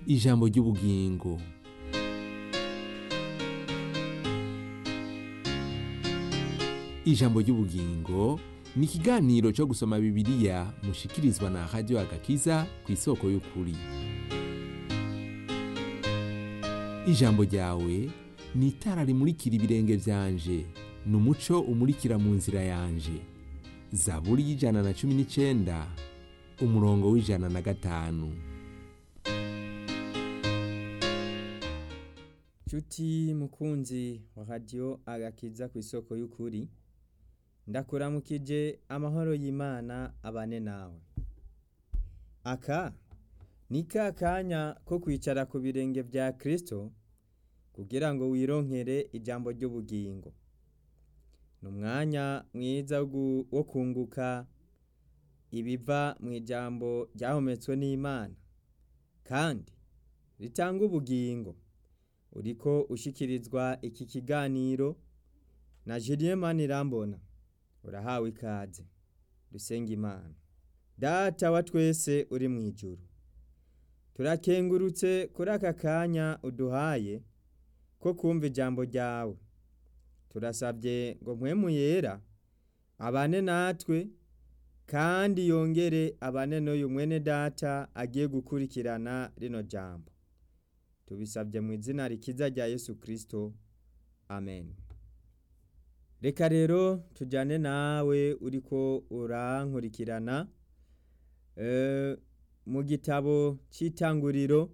ijambo ry'ubugingo ijambo ry'ubugingo ni ikiganiro cyo gusoma bibiliya mushikirizwa na radiyo agakiza ku isoko y'ukuri ijambo ryawe ni itara rimurikira ibirenge byanje ni umuco umurikira mu nzira yanje zaburi y'ijana na cumi n'icyenda umurongo w'ijana na gatanu Cuti mukunzi wa radiyo agakiza ku isoko y'ukuri ndakuramukije amahoro y'imana abane nawe aka ni ka kanya ko kwicara ku birenge bya kirisito kugira ngo wironkere ijambo ry'ubugingo ni umwanya mwiza wo kunguka ibiva mu ijambo ryahometswe n'imana kandi ritanga ubugingo uriko ushikirizwa iki kiganiro na Julien Manirambona urahawe ikaze dusenga imana data wa twese uri mu ijuru turakengurutse kuri aka kanya uduhaye ko kumva ijambo ryawe turasabye ngo mpwemu yera abane natwe kandi yongere abane n'uyu mwene data agiye gukurikirana rino jambo tubisabye mu izina rikiza rya yesu kirisito amen reka rero tujyane nawe uriko urankurikirana mu gitabo cy'itanguriro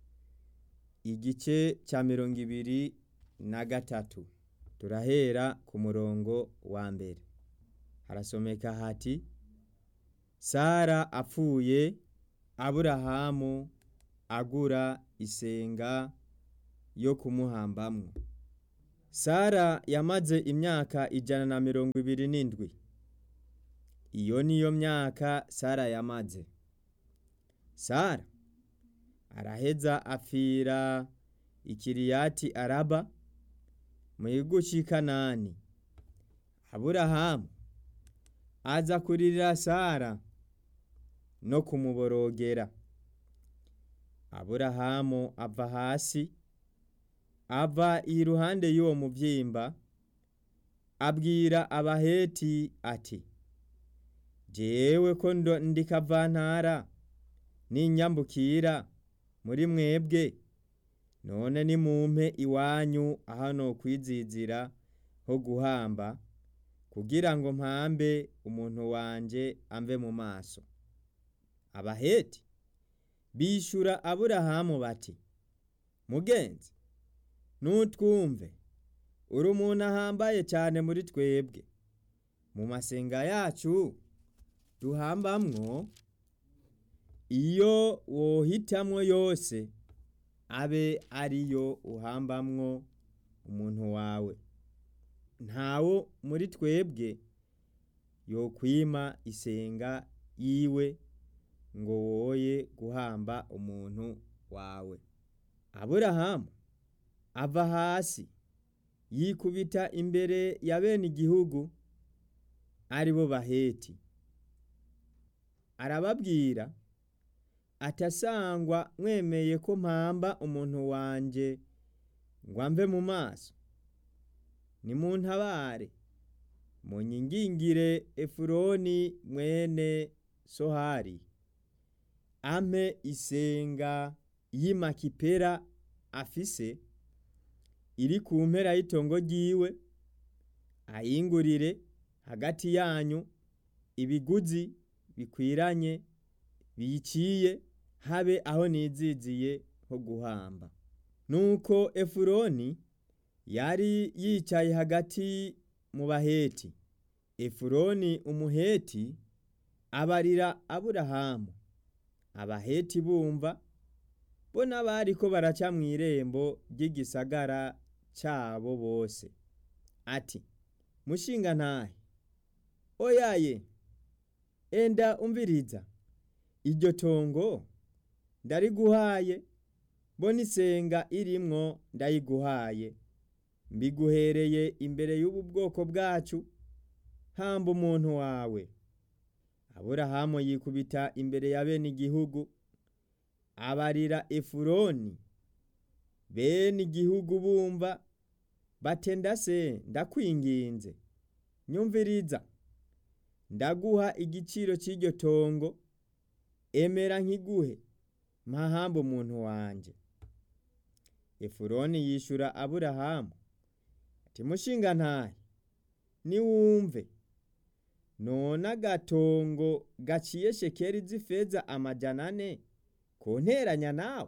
igice cya mirongo ibiri na gatatu turahera ku murongo wa mbere harasomeka hati sara apfuye aburahamu agura isenga yo kumuhambamwo sara yamaze imyaka ijana na mirongo ibiri n'indwi iyo niyo myaka sara yamaze sara araheza apfira ikiriyati araba mu gihugu cy'i kanani aburahamu aza kuririra sara no kumuborogera aburahamu ava hasi ava iruhande y'uwo mubyimba abwira abaheti ati jewe ko ndi kavantara n'inyambukira muri mwebwe none nimumpe iwanyu aho kwizizira ho guhamba kugira ngo mpambe umuntu wanje amve mu maso abaheti bishyura aburahamu bati mugenzi nutwumve uri umuntu ahambaye cyane muri twebwe mu masenga yacu duhambamwo iyo wohitamwo yose abe ariyo uhambamwo umuntu wawe ntawo muri twebwe yokwima isenga yiwe ngo woye guhamba umuntu wawe aburahamu ava hasi yikubita imbere ya bene igihugu ari bo baheti arababwira atasangwa mwemeye ko mpamba umuntu wanjye ngo amve mu maso ni mu ntabare mu nyingingire efuroni mwene sohari ampe isenga y'imakipera afise iri ku mpera y'itongo ryiwe ayingurire hagati yanyu ibiguzi bikwiranye biyiciye habe aho niziziye ho guhamba nuko efuroni yari yicaye hagati mu baheti efuroni umuheti abarira aburahamu abaheti bumva bo n'abari ko baraca mu irembo ry'igisagara cyabo bose ati mushinga ntahe oyaye enda umviriza iryo tongo ndariguhaye bo n'isenga irimwo ndayiguhaye mbiguhereye imbere y'ubu bwoko bwacu hamba umuntu wawe aburahamu yikubita imbere ya bene igihugu abarira efuroni bene igihugu bumva batenda se ndakwinginze nyumviriza ndaguha igiciro cy'iryo tongo emera nkiguhe mpahamba umuntu wanje efuroni yishura aburahamu ati mushinga ntahe niwumve none agatongo gaciye shekeri z'ifeza amajana ane konteranya nawe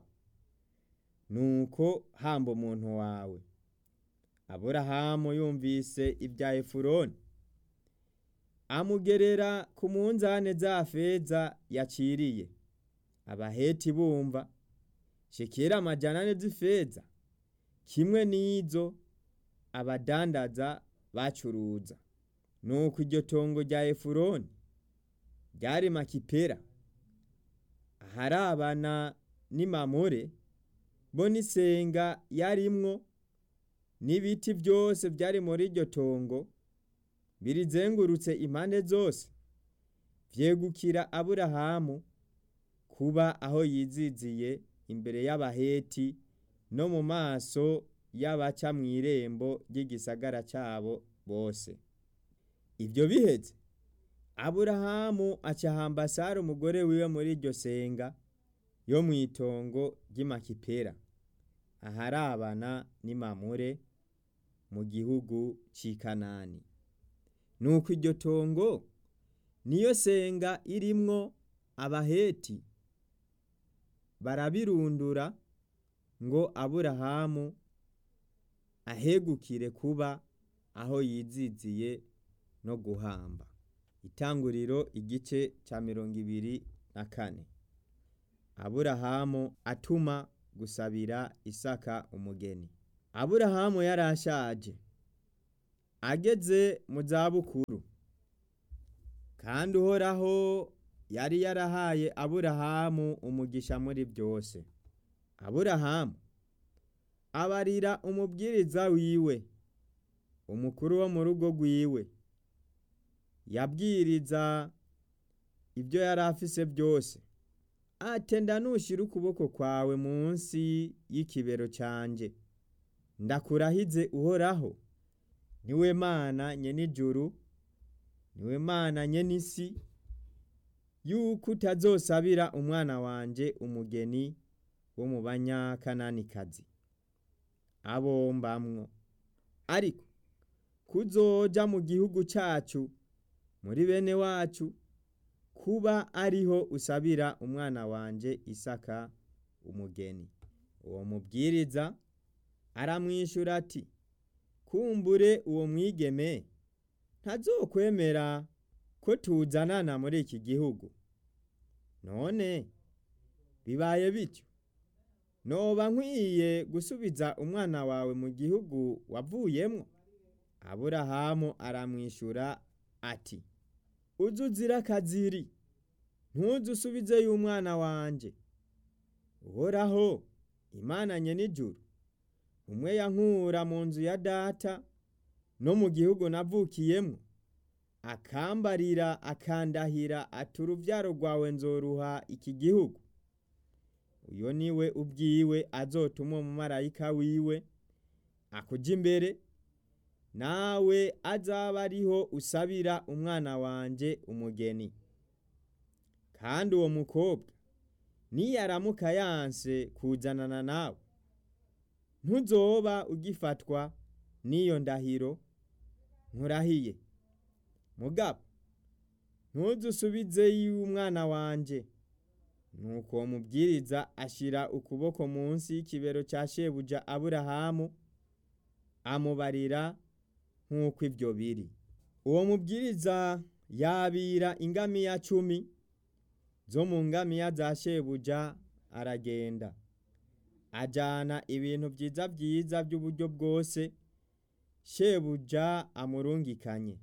nuko hamba umuntu wawe aburahamu yumvise ibya efuroni amugerera ku munzane za feza yaciriye abaheti bumva shekera amajana ane z'ifeza kimwe n'izo abadandaza bacuruza nuko iryo tongo rya efuroni ryari makipera aharabana n'imamure bo n'isenga yarimwo n'ibiti byose byari muri iryo tongo birizengurutse impande zose vyegukira aburahamu kuba aho yiziziye imbere y'abaheti no mu maso y'abaca mw'irembo ry'igisagara cyabo bose ibyo biheze aburahamu acahamba sara umugore wiwe muri iryo senga yo mu itongo ry'imakipera aharabana n'imamure mu gihugu cy'i kanani nuko iryo tongo niyo senga irimwo abaheti barabirundura ngo aburahamu ahegukire kuba aho yiziziye no guhamba itanguriro igice cya mirongo ibiri na kane aburahamu atuma gusabira isaka umugeni aburahamu yarashaje ageze mu zabukuru kandi uhoraho yari yarahaye aburahamu umugisha muri byose aburahamu abarira umubwiriza wiwe umukuru wo mu rugo rwiwe yabwiriza ibyo yari afise byose atenda nushyira ukuboko kwawe munsi y'ikibero cyanjye ndakurahize uhoraho niwe mana nyenijuru niwe mana nyenisi yuko utazosabira umwana wanje umugeni wo mu banyakananikazi abombamwo ariko kuzoja mu gihugu cyacu muri bene wacu kuba ariho usabira umwana wanje isaka umugeni uwo mubwiriza aramwishyura ati kumbure uwo mwigeme ntazokwemera ko tuzanana muri iki gihugu none bibaye bityo noba nkwiye gusubiza umwana wawe mu gihugu wavuyemo aburahamu aramwishyura ati uze uzira akaziri ntuze usubizeyo umwana wanjye uhoraho imana nyenijuru umwe yankura mu nzu ya data no mu gihugu navukiyemo akambarira akandahira ati urubyaro rwawe nzoruha iki gihugu uyo niwe ubwiwe azotuma umumarayika wiwe akuja imbere nawe azaba ariho usabira umwana wanje umugeni kandi uwo mukobwa niyaramuka yanse kuzanana nawe ntuzoba ugifatwa n'iyo ndahiro nkurahiye mugabo ntuzusubizeyo umwana wanje nuko uwo mubwiriza ashyira ukuboko munsi y'ikibero cya shebuja aburahamu amubarira nk'uko ibyo biri uwo mubwiriza yabira ingamiya cumi zo mu ngamiya za shebuja aragenda ajyana ibintu byiza byiza by'uburyo bwose shebuja amurungikanye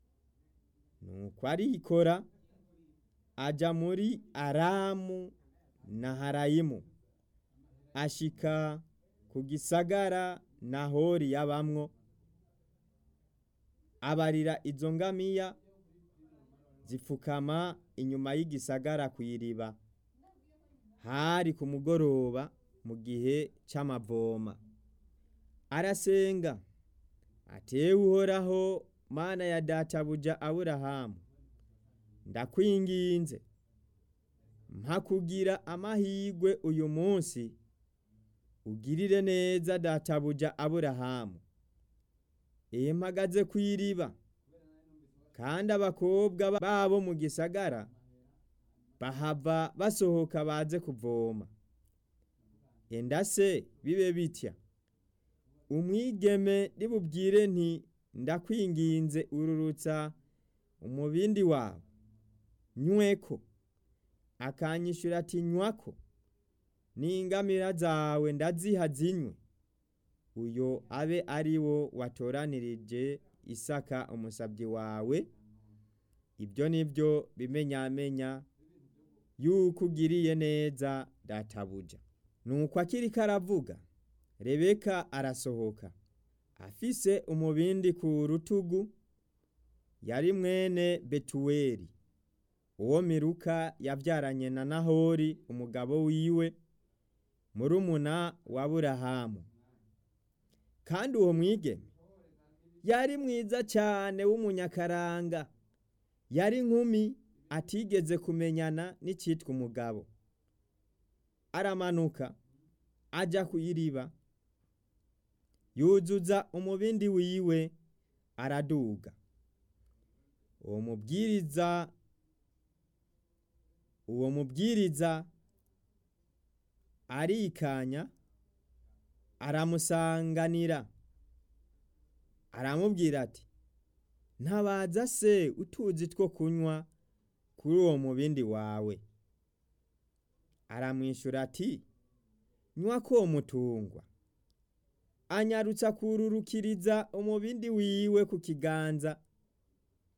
nuko arikora ajya muri aramu na harayimu ashika ku gisagara nahori yabamwo abarira izo ngamiya zipfukama inyuma y'igisagara ku iriba hari ku mugoroba mu gihe c'amavoma arasenga atewe uhoraho mana ya databuja aburahamu ndakwinginze mpa kugira amahirwe uyu munsi ugirire neza databuja aburahamu iyo mpagaze ku iriba kandi abakobwa babo mu gisagara bahava basohoka baze kuvoma enda se bibe bitya umwigeme ribubwire nti ndakwinginze ururutsa umubindi wawe nyweko akanyishura ati nywako n'ingamira zawe ndaziha zinywe uyo abe ari wo watoranirije isaka umusabyi wawe ibyo ni byo bimenyamenya yuko ugiriye neza databuja nuko akiriko aravuga rebeka arasohoka afise umubindi ku rutugu yari mwene betuweli uwo miruka yabyaranye na nahori umugabo wiwe murumuna wa burahamu kandi uwo mwigeme yari mwiza cyane w'umunyakaranga yari nkumi atigeze kumenyana n'icyitwa umugabo aramanuka ajya ku iriba yuzuza umubindi wiwe araduga uwo mubwiriza uwo mubwiriza arikanya aramusanganira aramubwira ati ntabaza se utuzi two kunywa kuri uwo mubindi wawe aramwishyura ati nywa ko mutungwa anyarutsa kururukiriza umubindi wiwe ku kiganza